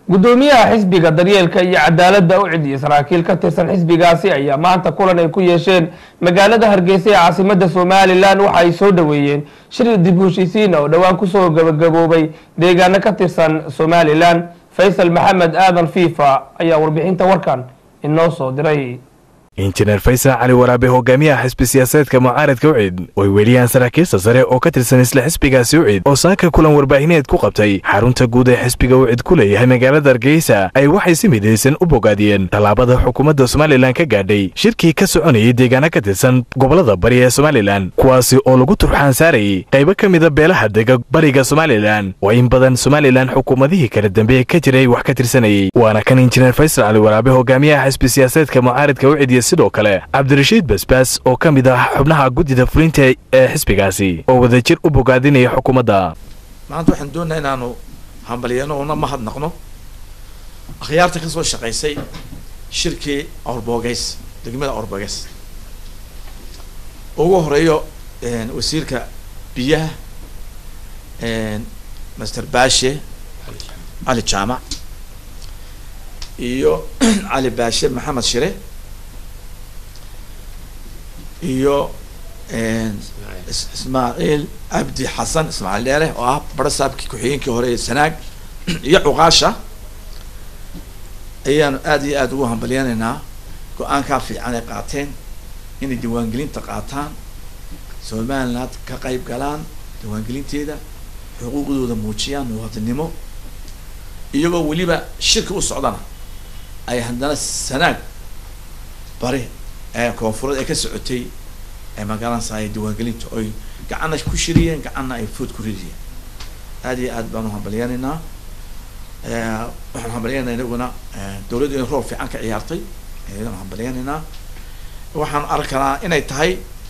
gudoomiyaha xisbiga daryeelka iyo cadaaladda u cidiya saraakiil ka tirsan xisbigaasi ayaa maanta kulan ay ku yeesheen magaalada hargeysa ee caasimada somalilan waxa ay soo dhoweeyeen shir dib u heshiisiina oo dhowaan kusoo gabagaboobay deegaano ka tirsan somalilan faysal maxamed aadan fiifa ayaa warbixinta warkan inoo soo diray injineer faysal cali waraabe hogaamiyaha xisbi siyaasadeedka mucaaradka ucid oy weliyaan saraakiilta sare oo ka tirsan isla xisbigaasi ucid oo saaka kulan warbaahineed ku qabtay xarunta guud ee xisbiga ucid ku leeyahay magaalada hargeysa ay waxay si midaysan u bogaadiyeen tallaabada xukuumadda somalilan ka gaadhay shirkii ka soconayay deegaano ka tirsan gobolada bari ee somalilan kuwaasi oo lagu turxaan saarayay qaybo ka mida beelaha dega bariga somalilan oo in badan somalilan xukuumadihii kala dambe ka jiray wax ka tirsanayay waana kan injineer faysal cali waraabe hogaamiyaha xisbi siyaasadeedka mucaaradka ucid iyo sidoo kale cabdirashiid basbaas oo ka mid ah xubnaha guddida fulinta ee xisbigaasi oo wadajir u bogaadinaya xukuumadda maanta waxaan doonayaa inaanu hambalyeeno una mahadnaqno akhyaarta kasoo shaqaysay shirkii awrboogeys degmada awrboogeys ugu horeeyo wasiirka biyaha master baashe cali jaamac iyo cali baashe maxamed shire iyo ismaaciil cabdi xasan ismaaciil dheere oo ah barasaabkii ku-xigeenkii hore ee sanaag iyo cuqaasha ayaanu aada iyo aada ugu hambalyanaynaa go-aankaa fiican ay qaateen inay diiwaangelinta qaataan somaliland ka qayb galaan diiwaangelinteeda xuquuqdooda muujiyaan muwaadinimo iyagoo weliba shirka u socdana ay haddana sanaag bari koonfureed ee ka socotay magaranasay diiwaangelinta oy gacanna ku shiriyeen gacanna ay food ku ridiyeen aada iyo aad baanu hambalyanaynaa waxaanu hambalyanayna inaguna dawladdu inay roob fiican ka ciyaartay ayadanu hambalyanaynaa waxaanu arkanaa inay tahay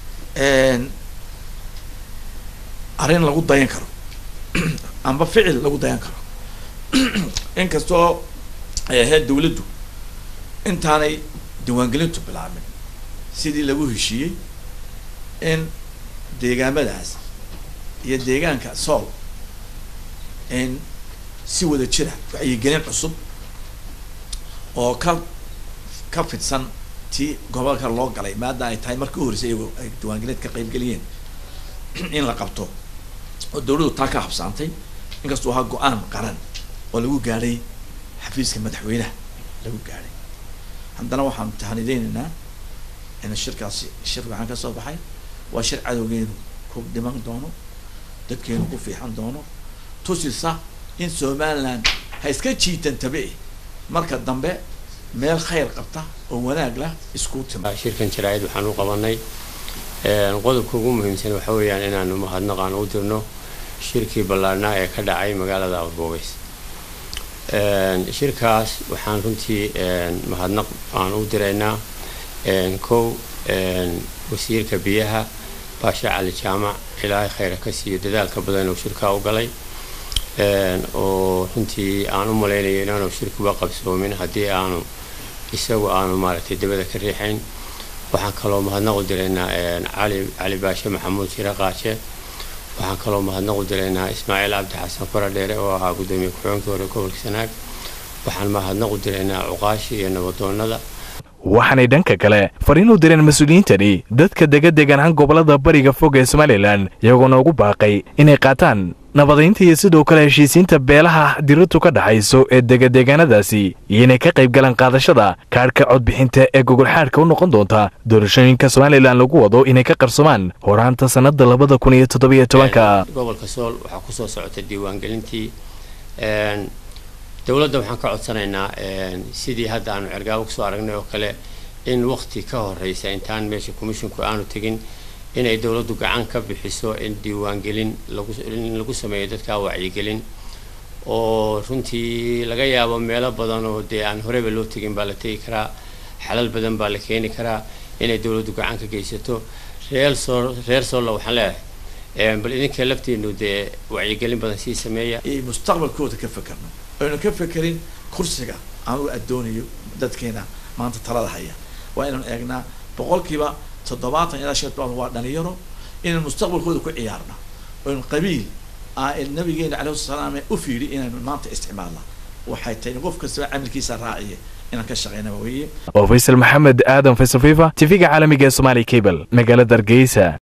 arrin lagu dayan karo amba ficil lagu dayan karo inkastoo ay ahayd dawladdu intaanay diiwaangelintu bilaabin sidii lagu heshiiyey in deegaamadaas iyo deegaanka sool in si wada jira wacyigelin cusub oo ka ka fidsan tii gobolka loo galay maadaama ay tahay markii u horreysay iyagoo ay diiwaangelin ka qaybgeliyeen in la qabto oo dawladdu taa ka habsaantay inkastuu ahaa go-aan qaran oo lagu gaadhay xafiiska madaxweynaha lagu gaadhay haddana waxaanu tahanideynaynaa in shirkaasi shir waxaan ka soo baxay waa shir cadowgeenu ku dhiman doono dadkeenu ku fiixan doono tusisa in somaliland ha iska jiitan tabe marka dambe meel khayr qabta oo wanaag lah isku tima shirkan jaraa'id waxaan u qabanay qodobka ugu muhiimsan waxa weeyaan inaanu mahadnaqaan u dirno shirkii ballaarnaa ee ka dhacay magaalada awrboogeys shirkaas waxaan runtii mahadnaq aan u diraynaa kow wasiirka biyaha baasha cali jaamac ilaahay khayra ka siiyo dadaalka badan uu shirkaa u galay oo runtii aan u malaynayo inaanu shirkuba qabsoomin haddii aanu isagu aanu maaragtay dabada ka riixayn waxaan kaloo mahadnaq u diraynaa cali cali baashe maxamuud shire qaaje waxaan kaloo mahadnaq u diraynaa ismaaciil cabdi xasan faradheere oo ahaa guddoomiye ku-xigeenkii hore gobolka sanaag waxaan mahadnaq u diraynaa cuqaashi iyo nabadoonada waxaanay dhanka kale fariin u direen mas-uuliyiintani dadka dega deganaan gobolada bariga fog ee somalilan iyagoona ugu baaqay inay qaataan nabadaynta iyo sidoo kale heshiisiinta beelaha diradu ka dhaxayso ee degadeegaanadaasi iyo inay ka qayb galaan qaadashada kaadhka codbixinta ee gogolxaadhka u noqon doonta doorashooyinka somalilan lagu wado inay ka qarsomaan horaanta sannada labada kun iyo toddobiyo tobanka gobolka sool waxaa kusoo socota diiwaangelintii dowladda waxaan ka codsanaynaa sidii hadda aanu cergaabo kusoo aragnay oo kale in wakti ka horeysa intaan meesha commisshinku aanu tegin inay dowladdu gacan ka bixiso in diiwaangelin laguin lagu sameeyo dadkaa wacyigelin oo runtii laga yaabo meelo badan oo dee aan horeba loo tegin baa la tegi karaa xalal badan baa la keeni karaa inay dowladdu gacan ka geysato reer soo reer soolla waxaan leeyahay bal idinka laftiinu dee wacyigelin badan sii sameeya mustaqbalkooda ka fekerno aynu ka fekerin kursiga aan u addoonayo dadkeena maanta talada haya waa inaan eegnaa boqolkiiba toddobaatan ilaa shan toban waa dhalinyaro inaan mustaqbalkooda ku ciyaarna aynu qabiil nabigeena calayhi salaam u fiiri inaynu maanta isticmaalna waxay tahay qof kastaba camalkiisa raaciya inaan ka shaqeynaba weeye oo faysal maxamed aadan faysal fifa tv-ga caalamiga ee somaali cable magaalada hargeysa